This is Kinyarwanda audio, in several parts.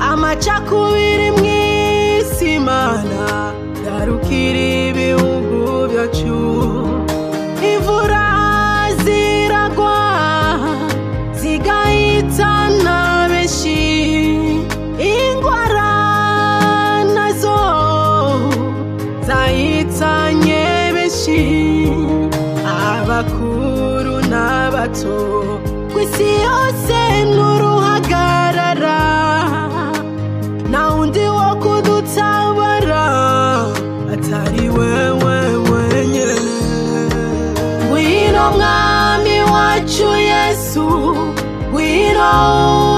amacakubiri mu isi mana darukira ibihugu byacu imvura ziragwa zigahitana benshi indwara nazo zahitanye benshi abakuru n'abato ku isi yose n'uruhagarara nta wundi wo kudutabara atari wewe wenyine ngwino mwami wacu yesu ngwino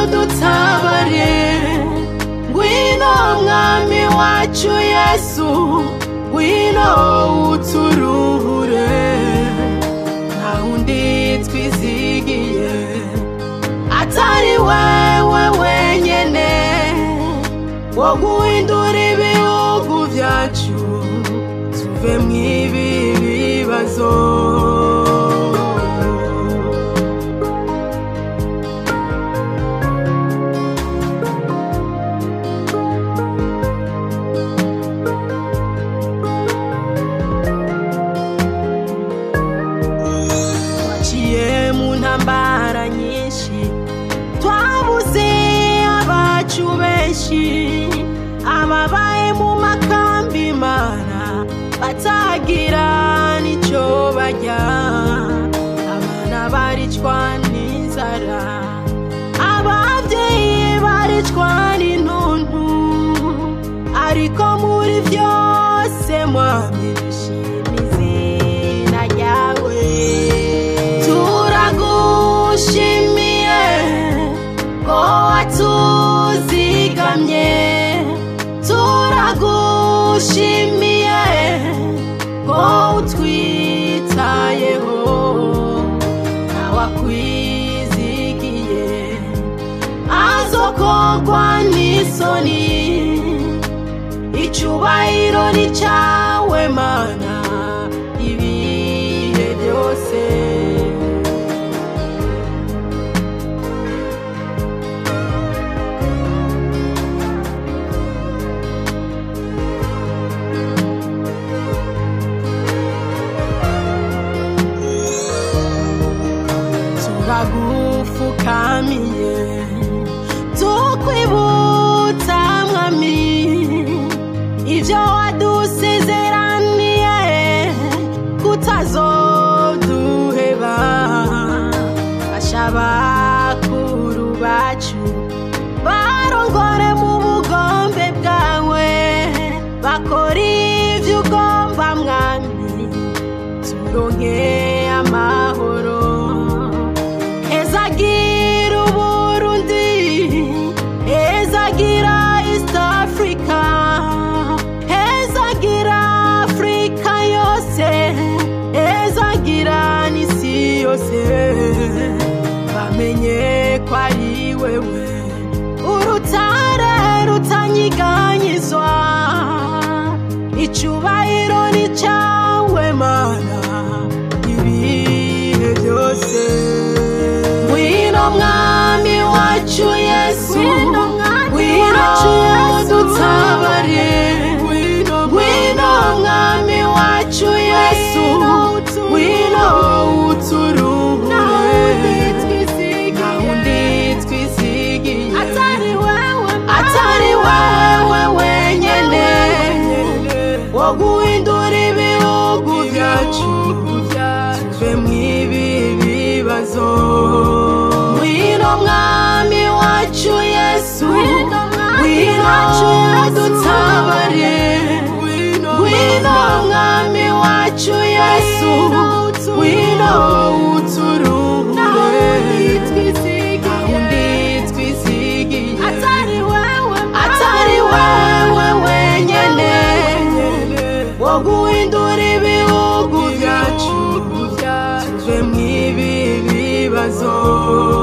udutabare ngwino mwami wacu yesu ngwino uturuhure nta wundi twizigiye atari wewe wenyine wo guhindura ibihugu byacu tuve mu ibi bibazo twaciye mu ntambara nyinshi twabuze abacu benshi ababaye mu makambi mana batagira n'icyo barya abana baricwa n'inzara ababyeyi baricwa n'intuntu ariko muri byose mwami dushima izina ryawe turagushimiye ko watuzigamye turagushimiye ko utwitayeho ntawakwizigiye azokogwa n'isoni icyubahiro ni cyawe mana ibihe byose turagupfukamiye tukwibutsa mwami ibyo wadusezeraniye kutazoduheba fasha bakuru bacu barongore mu bugombe bwawe bakora ibyo ugomba mwami turonke amahoro ezagira uburundi ezagira east africa ezagira afurika yose ezagira n'isi yose bamenye ko ari wewe urutare rutanyiganyizwa icyubahiro ni cyawe mana ibihe byose ngwino mwami wacu yesu Ngwino mwami wacu Yesu. dutabare ngwino mwami wacu yesu ngwino uturuhure nta wundi twisigiye atari wewe wenyine wo guhindura ibihugu byacu tuve mu ibi bibazo ngwino mwami wacu yesu ngwino dutabare ngwino mwami wacu yesu ngwino uturuhure undi twisigiye atari wewe wenyine wo guhindura ibihugu byacu tuve mu ibi bibazo